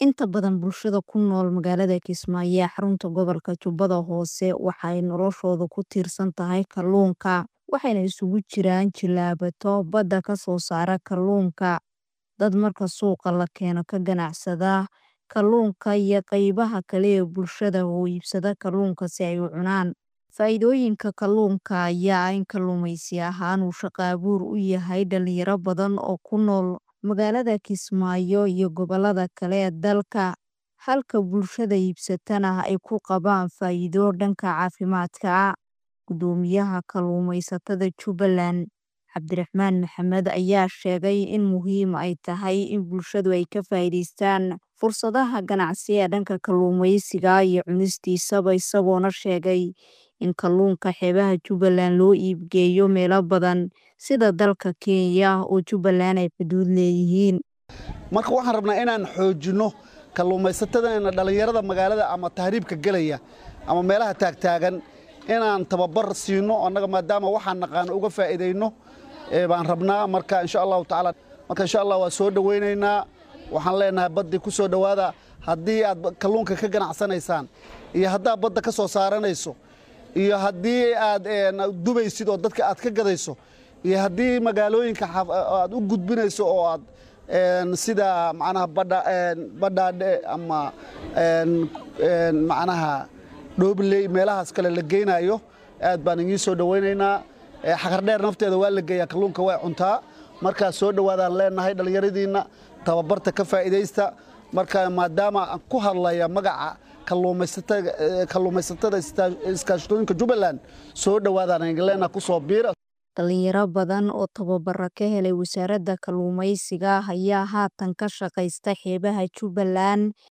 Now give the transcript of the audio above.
Inta badan bulshada ku nool magaalada Kismaayo ee xarunta gobolka Jubbada Hoose waxay noloshoodu ku tiirsan tahay kalluunka, waxayna isugu jiraan jilaabato badda ka soo saara kalluunka, dad marka suuqa la keeno ka ganacsada kalluunka iyo qaybaha kale ee bulshada oo iibsada kalluunka si ay u cunaan. Faa'iidooyinka kalluunka ayaa ah in kalluumaysi ahaan uu shaqo abuur u yahay dhalinyaro badan oo ku nool magaalada Kismaayo iyo gobollada kale ee dalka, halka bulshada iibsatana ay ku qabaan faa'iido dhanka caafimaadka ah. Guddoomiyaha kalluumaysatada Jubbaland, Cabdiraxmaan Maxamed ayaa sheegay in muhiim ay tahay in bulshadu ay ka faa'iidaystaan fursadaha ganacsi ee dhanka kalluumaysiga iyo cunistiisaba isagoona sheegay in kalluunka xeebaha Jubbaland loo iib geeyo meelo badan sida dalka Kenya oo Jubbaland ay xuduud leeyihiin. marka waxaan rabnaa inaan xoojinno kalluumaysatadeenna dhallinyarada magaalada ama tahriibka gelaya ama meelaha taagtaagan inaan tababar siino annaga maadaama waxaan naqaano uga faa'iidayno baan rabnaa marka insha allahu tacaala marka insha allah waa soo dhowaynaynaa waxaan leenahay baddii ku soo dhowaada haddii aad kalluunka ka ganacsanaysaan iyo haddaad badda ka soo saaranayso iyo haddii aad dubaysid oo dadka aad ka gadayso iyo haddii magaalooyinka aad u gudbinayso oo aad sida macnaha badhaadhe ama macnaha dhoobley meelahaas kale la geynayo aad baan idiin soo dhowaynaynaa xaqardheer nafteeda waa la geeyaa kalluunka way cuntaa markaa soo dhowaadaan leenahay dhallinyaradiinna tababarta ka faa'iidaysta marka maadaama aan ku hadlaya magaca kalluumaysatada iskaashatooyinka Jubbaland soo dhowaadaan aan leenahay ku soo biira Dhalinyaro badan oo tababaro ka helay wasaaradda kalluumaysiga ayaa haatan ka shaqaysta xeebaha Jubbaland